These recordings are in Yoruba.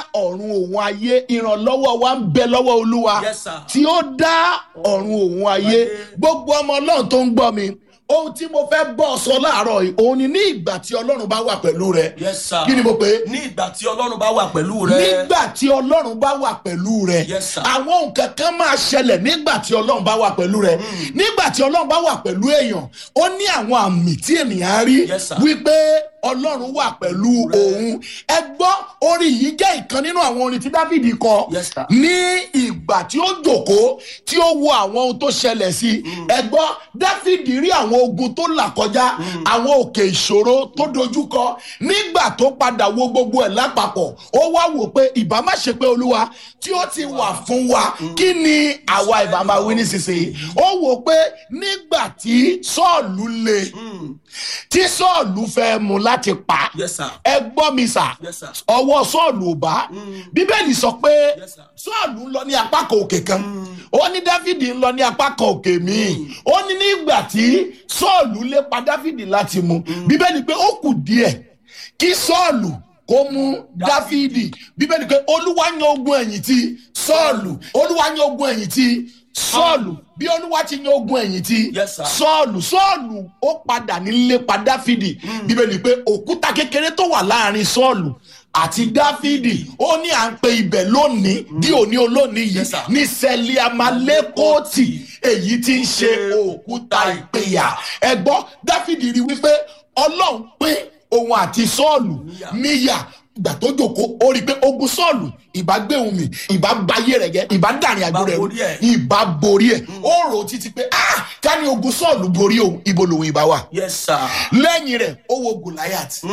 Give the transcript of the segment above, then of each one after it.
ọ̀run òun ayé ìrànlọ́wọ́ wa ń bẹ lọ́wọ́ olúwa Yes, sir. tí ó dá ọ̀run òun ayé gbogbo ọmọ ọlọ́run tó ń gbọ́ mi ohun tí mo fẹ́ bọ́ ọ sọ láàárọ̀ yìí òun ni ní ìgbà tí ọlọ́run bá wà pẹ̀lú rẹ Yes, sir. kí ni mo pè é ní ìgbà tí ọlọ́run bá wà pẹ̀lú rẹ. nígbà tí ọlọ́run bá wà pẹ̀lú rẹ Yes, sir. àwọn nǹkan kan máa ṣẹlẹ̀ nígbà tí ọlọ́run bá wà pẹ̀lú rẹ nígbà tí ọlọ́run bá wà pẹ̀lú èèyàn ó ní àwọn àmì tí ènìyàn á rí Yes, sir. wípé ọlọ́run wà pẹ̀lú òun ẹ gbọ́ orin yìí jẹ́ ìkan nínú àwọn orin tí dáfídì kọ Yes, sir. ní ìgbà tí ó jòkó tí ó wo àwọn ohun tó ṣẹlẹ̀ sí i ẹ gbọ́ dáfídì rí àwọn ogun tó là kọjá àwọn òkè ìṣòro tó dojúkọ nígbà tó padà wo gbogbo ẹ̀ lápapọ̀ ó wá wò pé ìbá má ṣe pé olúwa tí ó ti wà fún wa kí ni àwa ìbá máa wí nísinsìnyí ó wò pé nígbà tí sọ́ọ̀lù le tí sọ́ọ̀lù fẹ́ mu láti pa Yes, sir. ẹ gbọ́ mi sà Yes, sir. ọwọ́ sọ́ọ̀lù ò bá bíbélì sọ pé Yes, sir. sọ́ọ̀lù ń lọ ní apá kan òkè kan ó ní dáfídì ń lọ ní apá kan òkè míì ó ní nígbà tí sọ́ọ̀lù lépa dáfídì láti mu bíbélì pé ó kù díẹ̀ kí sọ́ọ̀lù kó mú dáfídì bíbélì pé olúwa yan ogun ẹ̀yìn ti sọ́ọ̀lù olúwa yan ogun ẹ̀yìn ti sọ́ọ̀lù bí olúwa ti yan ogun ẹ̀yìn ti Yes, sir. sọ́ọ̀lù sọ́ọ̀lù ó padà nílé pa dáfídì bíbélì pé òkúta kékeré tó wà láàrin sọ́ọ̀lù àti dáfídì ó ní à ń pe ibẹ̀ lónìí bí òní olónìí yìí Yes, sir. ní sẹ́líàmálẹ́kọ́ọ̀tì èyí tí ń ṣe òkúta ìpínyà ẹ̀gbọ́n dáfídì rí wípé ọlọ́run pín òun àti sọ́ọ̀lù níyà ìgbà tó jòkó ó rí i pé ogun sọ́ọ̀lù ìbá gbé òun mi ìbá bayé rẹ̀ jẹ́ ìbá dàrin àjò rẹ̀ rú borí ẹ̀. ìbá borí ẹ̀ ó rò ó títí pé ah ká ní ogun sọ́ọ̀lù borí òun ibo lòun ìbá wà Yes, sir. lẹ́yìn rẹ̀ ó wo goliath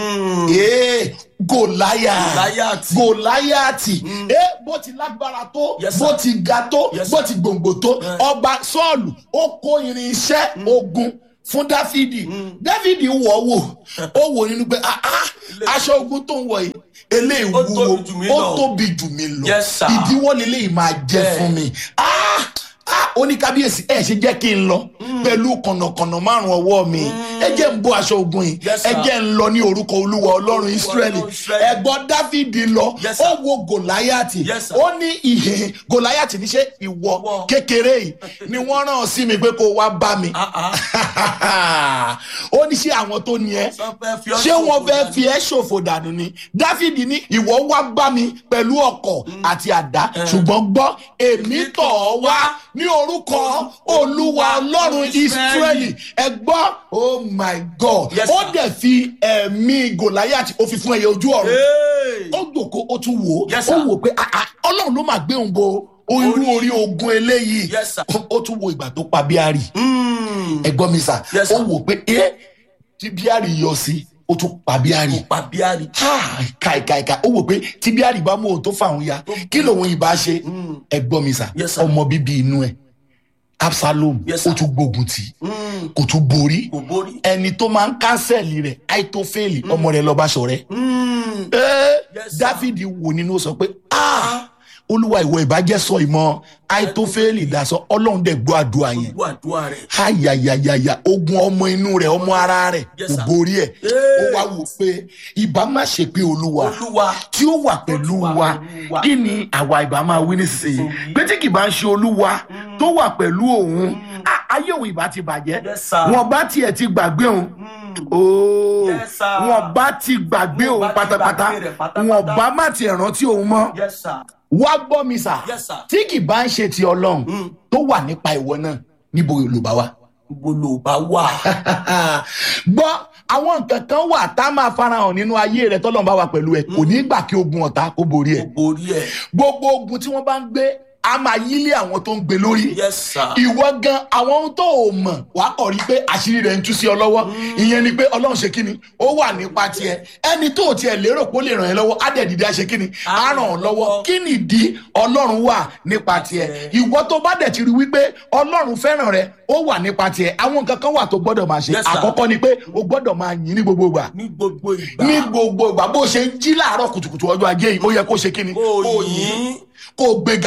ee goliath Goliath. goliath ee bó ti lágbára tó Yes, sir. bó ti ga tó Yes, bó sir. ti gbòǹgbò tó ọba sọ́ọ̀lù ó kó irinṣẹ́ ogun fún dáfídì dáfídì wọ̀ wò ó wò nínú pé ah ah aṣọ ogun tó ń wọ̀ yìí eléyìí Ó tóbi wúwo jù mí ó lọ. tóbi jù mí lọ Yes, sir. ìdíwọ́ lélẹ́yìí máa jẹ́ Bẹ́ẹ̀. fún mi ah ah ó ní kábíyèsí ẹ ṣe jẹ́ kí n lọ pẹ̀lú kànnàkànnà márùn ọwọ́ mi ẹ jẹ́ ń bó aṣọ ogun yìí Yes, ẹ sir. jẹ́ ń lọ ní orúkọ olúwa ọlọ́run israẹli Ọlọ́run Ísírẹ́lì. ẹ̀gbọ́n dáfídì lọ Yes, sir. ó wo gòláyàtì Yes, sir. ó ní ìhè gòláyàtì ní ṣe ìwọ Ìwọ. kékeré yìí ni wọ́n rán sí mi pé kó wá bá mi Ah, ah. ó ní ṣé àwọn tó ní ẹ Sọ fẹ́ fi ọ́ ṣé wọn ṣòfò fẹ́ dànù. fi ẹ́ ṣòfò dànù ni dáfídì ní ìwọ wá bá mi pẹ̀lú ọkọ̀ àti àdá ṣùgbọ́n gbọ́ èmi tọ̀ ọ́ wá ní orúkọ olúwa ọlọ́run israẹli ẹ gbọ́ oh my god Yes, ó sir. dẹ̀ fi ẹ̀mí gòláyàtì ó fi fún ẹyẹ ojú ọ̀run Hey. ó gbòkó ó tún wò ó Yes, ó sir. wò pé ah, ah, ọlọ́run ló máa gbé òun bo irú Orí- orí ogun eléyìí Yes, sir. Ó- ó tún wo ìgbà tó pa bíárì Mm. ẹgbọ́n mi sà Yes, ó sir. wò pé ẹ tí bíárì yọ sí ó tún pa bíárì Kò pa bíárì. káìkáìká ó wò pé tí bíárì bá mú òun tó fàwọn ya kí lòun ìbá ṣe ẹgbọ́n mi sà Yes, sir. ọmọ bíbí inú ẹ absalom Yes, ó sir. tún gbógun tì í Mm. kò tún borí Kò borí. ẹni tó máa ń kánsẹ̀lì rẹ̀ àìtófẹ́lì ọmọ rẹ̀ lọ́ba ṣọ̀rẹ́ Mm. ẹ Yes, sir. dáfídì wò nínú ó sọ pé ah olúwa ìwọ ìbàjẹ́ sọ ìmọ̀ àìtófẹ́lì dasọ ọlọ́run dẹ̀ gbọ́ àdúrà yẹn Gbogbo àdúrà rẹ̀. ayayayaya ogun ọmọ inú rẹ̀ ọmọ ara rẹ̀ Yes, kò sir. borí ẹ̀ Hey. ó wá wò pé ìbá má ṣe pé olúwa Olúwa. tí ó wà pẹ̀lú wà wa pẹ̀lú wa. kí ni àwa ìbá máa wí nísinsìnyí pé tí kì bá ń ṣe olúwa tó wà pẹ̀lú òun á- ayé òun ìbá ti bàjẹ́ Yes, sir. wọn bá tiẹ̀ ti gbàgbé òun ooo Yes, sir. wọn bá ti gbàgbé Wọn òun bá ti pátápátá gbàgbé rẹ̀ pátápátá. wọn bá má tiẹ̀ rántí òun mọ́ Yes, sir. wá gbọ́ mi sà Yes, sir. tí kì bá ń ṣe ti ọlọ́run tó wà nípa ìwọ náà níbo ló bá wà Gbogbo ló bá wà. gbọ́ àwọn nǹkan kan wà tá a máa farahàn nínú ayé rẹ tọ́lọ́run bá wà pẹ̀lú ẹ kò ní gbà kí ogun ọ̀tá kó borí ẹ Kò borí ẹ̀. gbogbo ogun tí wọ́n bá ń gbé a máa yílé àwọn tó ń gbé lórí Yes, sir. ìwọ gan àwọn ohun tó o mọ̀ wà á kọ̀ rí pé àṣírí rẹ̀ ń tú sí ọ lọ́wọ́ ìyẹn ni pé ọlọ́run ṣe kíni ó wà nípa tiẹ̀ ẹni tó o tiẹ̀ lérò pé ó lè ràn ẹ́ lọ́wọ́ á dẹ̀ dìde á ṣe kíni á ràn ọ́ lọ́wọ́ kí nìdí ọlọ́run wà nípa tiẹ̀ ìwọ tó bá dẹ̀ ti rí wípé ọlọ́run fẹ́ràn rẹ ó wà nípa tiẹ̀ àwọn nǹkan kan wà tó gbọ́dọ̀ máa ṣe Yes, sir. àkọ́kọ́ ni pé o gbọ́dọ̀ máa yìn ní gbogbo ìgbà Ní gbogbo ìgbà. ní gbogbo ìgbà bó ṣe ń jí láàárọ̀ kùtùkùtù ọjọ́ ajé yìí ó yẹ kó ṣe kíni Kó yìn. kó gbéga kó dúpẹ́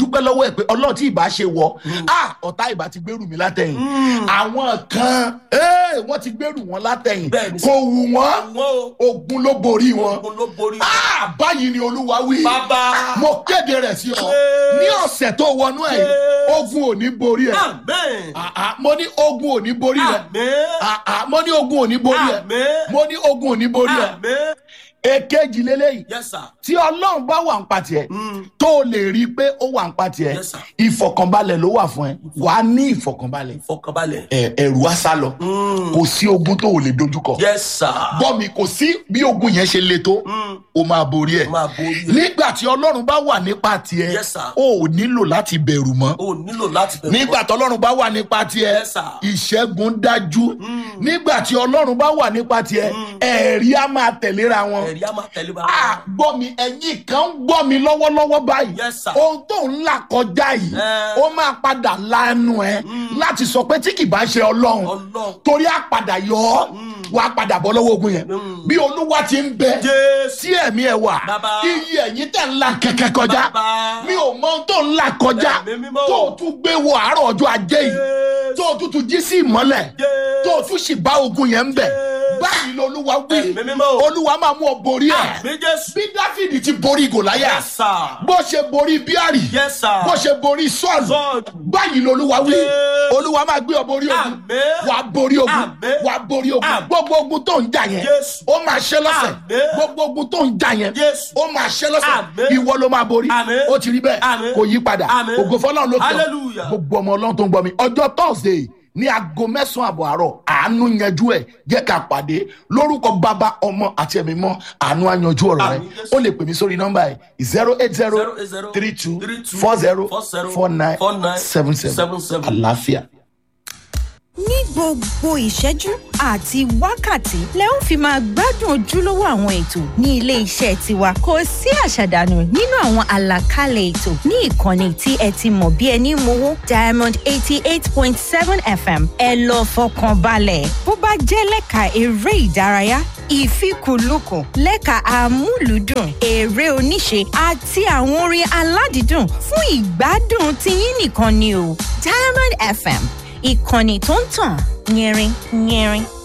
dúpẹ́ lọ́wọ́ ẹ̀ pé ọlọ́run tí ìbá ṣe wọ ah ọ̀tá ìbá ti gbèrú mi látẹ̀yìn àwọn kan eh, wọ́n ti gbèrú wọn látẹ̀yìn Bẹ́ẹ̀ni. kò wù wọ́n Wọ́n o. ogun ló borí wọn Ogun ló borí. ah báyìí ni olúwa wí Bàbá. mo kéde rẹ̀ sí ọ Ee. ní ọ̀sẹ̀ tó wọnú ẹ̀ Ee. ogun ò ní borí ẹ̀ Amen. Ah, ah, mo ní ogun ò ní borí ẹ̀ Amen. Ah, ah, mo ní ogun ò ní borí ẹ̀ Amen. mo ní ogun ò ní borí ẹ̀ Amen. èkejì lélẹ́yìí Yes, sir. tí ọlọ́run bá wà ń pa tiẹ̀ Mm. tó o lè rí i pé ó wà ń pa tiẹ̀ Yes, sir. ìfọ̀kànbalẹ̀ ló wà fún ẹ wà á ní ìfọ̀kànbalẹ̀ Fọkànbalẹ̀. ẹ, ẹ̀rù á sá lọ Mm. kò sí ogun tó o lè dojúkọ Yes, sir. gbọ́ mi kò sí bí ogun yẹn ṣe le tó Mm. o máa borí ẹ̀ Máa borí ẹ̀. nígbà tí ọlọ́run bá wà nípa tiẹ̀ Yes, sir. o ò nílò láti bẹ̀rù mọ́ O nílò láti bẹ̀rù. nígbà tí ọlọ́run bá wà nípa tiẹ̀ Yes, sir. ìṣẹ́gun dájú nígbà tí ọlọ́run bá wà nípa tiẹ̀ ẹ̀rí á máa tẹ̀léra wọn Ẹ̀rí á máa tẹ̀lé bá. Ah, gbọ́ mi ẹ̀yin kan ń gbọ́ mi lọ́wọ́lọ́wọ́ báyìí Yes, sir. ohun tó ń là kọjá yìí Eh. ó máa padà lanu ẹ láti sọ pé tí kì bá ṣe ọlọ́run Ọlọ́run. torí á padà yọ ọ́ wà á padà bọ́ lọ́wọ́ ogun yẹn Mm. bí olúwa ti ń bẹ Jésù. tí ẹ̀mí ẹ wà Bàbá. iye ẹ̀yin tẹ̀ ń là kẹ̀kẹ́ kọjá Bàbá. mi ò mọ ohun tó ń là kọjá Ẹ̀mí mímọ́. tó o tún gbé wo àárọ̀ ọjọ́ ajé yìí Jésù. tó o tún tún jí sí ìmọ́lẹ̀ Jésù. tó o tún sì bá ogun yẹn ń bẹ̀ Jésù. báyìí lolúwa wí Ẹ̀mí mímọ́. olúwa máa mú ọ borí ẹ̀ Àmì Jésù. bí dáfídì ti borí gòláyà Yes, sir. bó ṣe borí bíárì Yes, sir. bó ṣe borí sọ́ọ̀lù Sọ́ọ̀lù. báyìí lolúwa wí Yes. olúwa máa gbé ọ borí ogun Àmín. wà á borí ogun Àmín. wà á borí ogun Àmín. gbogbo ogun tó ń jà yẹn Yes. ó máa ṣe lọ́sẹ̀ Àmín. gbogbo ogun tó ń jà yẹn Yes. ó máa ṣe lọ́sẹ̀ Àmín. ìwọ ló máa borí Àmín. ó ti rí bẹ́ẹ̀ Àmín. kò yí padà Àmín. ògo fọlọ́run ló fi Hallelujah. gbogbo ọmọ ọlọ́run tó ń gbọ́ mi ọjọ́ thursday ní aago mẹ́sàn-án àbọ̀ àárọ̀ àánú yanjú ẹ̀ jẹ́ ká pàdé lórúkọ bàbá ọmọ àti ẹ̀mí mọ́ àánú àyanjú ọ̀rọ̀ rẹ Àmín, Jésù. ó lè pè mí sórí nọ́mbà ẹ̀ zero eight zero three two four zero four nine seven seven àlàáfíà. ní gbogbo ìṣẹ́jú àti wákàtí lẹ ó fi máa gbádùn ojúlówó àwọn ètò ní ilé iṣẹ́ tiwa kò sí àṣàdànù nínú àwọn àlàkalẹ̀ ètò ní ìkànnì tí ẹ ti mọ̀ bí ẹni mowó diamond eighty eight point seven fm ẹ lọ fọkàn balẹ̀ bó bá jẹ́ lẹ́ka eré ìdárayá ìfikùnlukùn lẹ́ka amúlùúdùn eré oníṣe àti àwọn orin aládìídùn fún ìgbádùn tiyín nìkan ni o diamond fm ìkànnì tó ń tàn yẹrin yẹrin